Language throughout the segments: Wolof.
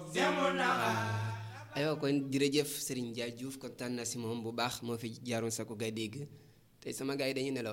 aywa kon jërëjëf Serigne Ndiaye Diouf kontaan na si moom bu baax moo fi jaaroon sa ko gay dégg tey sama gars yi dañu nelaw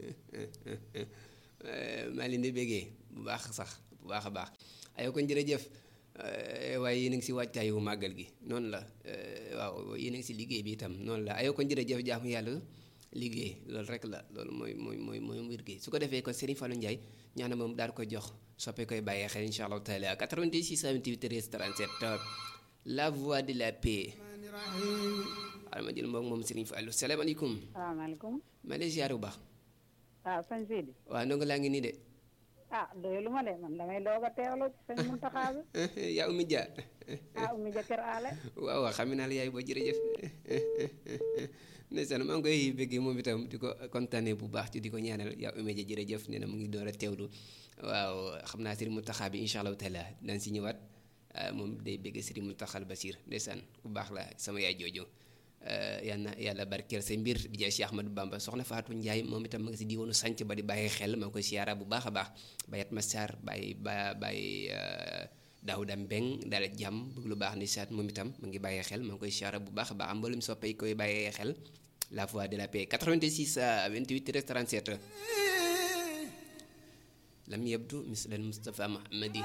maa leen di béggee bu baax sax bu baax a baax aywa kon jërëjëf waaye yéen a ngi si waajtaayu màggal gi noonu la waaw yéen a ngi si liggéey bi itam noonu la aywa kon jërëjëf jaamu yàlla liggéey loolu rek la loolu mooy mooy mooy mooy mbir gi su ko defee kon Serigne Fallou Ndiaye ñaana moom daal koy jox soppe koy bàyyee xel incha allahu taala 88 628 37 la voix de la paix. xaaral ma jël moom moom Serigne Fallou salaamaaleykum. salaamaaleykum. ma lay ziar bu baax. waaw sëñ Sidi. waaw ndongo laa ngi nii de. ah doylu ma de man damay doog a teewlu sëñ Muntaxa bi. yaa Oumy Dia. ah Oumy Dia kër aale. waaw waaw xam naa la yaay boo jërëjëf. ndeysaan maa ngi koy bëggee moom itam di ko kontaanee bu baax ci di ko ñaanal yaa Oumy Dia jërëjëf nee na mu ngi door a teewlu waaw xam naa Serigne Mountakha bi incha allahu taala daan si ñëwaat moom day bëgg Serigne Mountakha Basir ndeysaan bu baax la sama yaay jooju yal na yàlla barkeel sa mbir di jaay Cheikh Ahmadou Bamba soxna Fatou Ndiaye moom itam ma ngi si diiwaanu sànc ba di bàyyi xel maa ngi koy siyaara bu baax a baax bayat Massar bàyyi ba bàyyi Daouda Mbeng daal jàmm bëgg lu baax ndeysaan moom itam mu ngi bàyyi xel maa ngi koy siyaara bu baax a baax am mboolem soppe yi koy bàyyee xel la voix de la paix 86 28 37 lam yabdu misl al Mustafa Muhammadi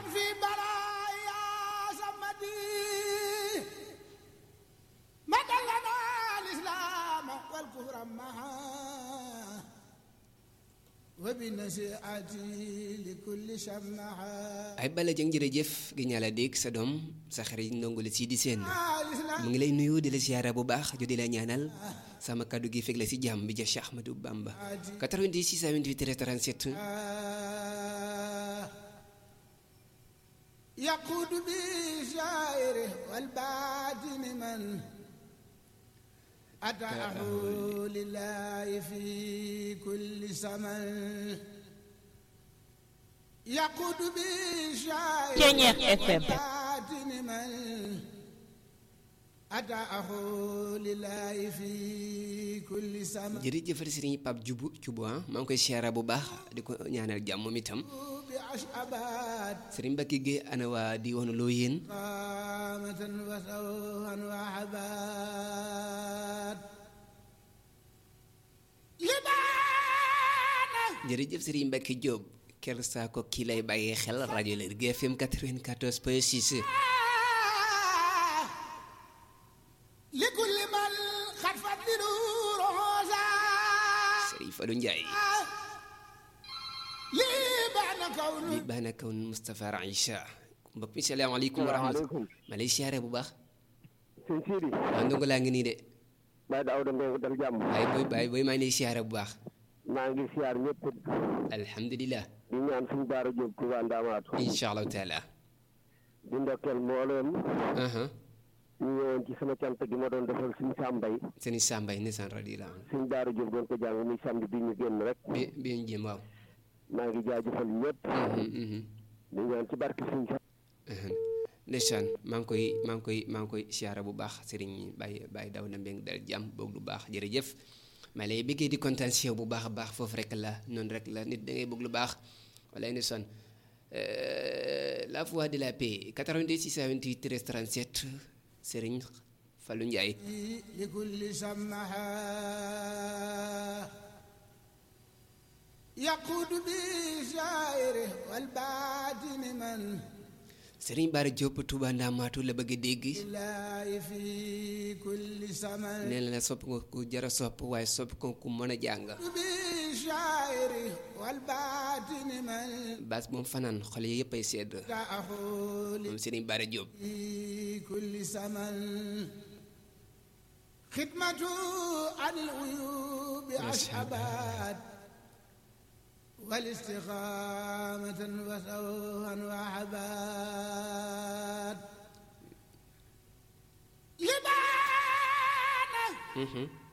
ay bala jëng jërëjëf gi ñaa la dégg sa doom sa xarit ndongo la si di seen mu ngi lay nuyu di la siyaara bu baax jo di la ñaanal sama kaddu gi fekk la si jàmm bi ja Cheikh Ahmadou Bamba 90 628 37 يقود بشاعره والباطن من أتاه لله في كل زمن يقود بشاعره والباطن من أتاه لله في كل زمن jërëjëf Serigne Pape Dioubou Thioubou maa ngi koy siyaara bu baax di ko ñaanal jàmm moom itam Serigne Mbacke Gueye ana waa di woon loo yéen jërëjëf Serigne Mbacke Diop ker saa ko kii lay bàyyee xel rajo Lergui FM 94 point 6 Serigne Fallou Ndiaye li baana kawn Moustapha Raïcha mbokk mi salaamaaleykum wa rahmatulah ma lay siyaare bu baax sëñ Sidi waaw ndongo laa ngi nii de Baye Daouda Mbengue dal jàmm waaye booy baay booy maa ngi lay siyaare bu baax maa ngi siyaar ñëpp alhamdulilah di ñaan suñu Baara Diop Touba Ndamaatu incha allahu taala di ndokkeel mbooleem ñu ñëwoon ci sama cant gi ma doon defal suñu sàmbay sëñ Sambay nisaan radiyallahu anhu suñu Baara Diop doon ko jàng muy samedi bi ñu génn rek bi bi ñu jëm waaw maa ngi jaajëfal ñëpp di ñaan ci barke suñu sa ndeysaan maa ngi koy maa ngi koy maa ngi koy siyaara bu baax sëriñ Baye Baye Daouda Mbengue dal jàmm boog lu baax jërëjëf maa lay bëggee di kontaan si yow bu baax a baax foofu rek la noonu rek la nit da ngay bëgg lu baax wala ndeysaan la voix de la paix 82 628 13 37 sëriñ Fallou Ndiaye لكل سمها يقود بشاعره والباطن من sëriñ Bara Diop Touba Ndamaatu la bëgg a dégg الله في كل زمن nee na la sopp nga ku jara sopp waaye sopp ko ku mën a jàng بشاعره والباطن من baas moom fanaan xol yi yëpp ay sedd تأخذ moom sëriñ Bara Diop في كل زمن خدمته عن العيوب أشعبات والاستقامة وسوها وعباد لبانا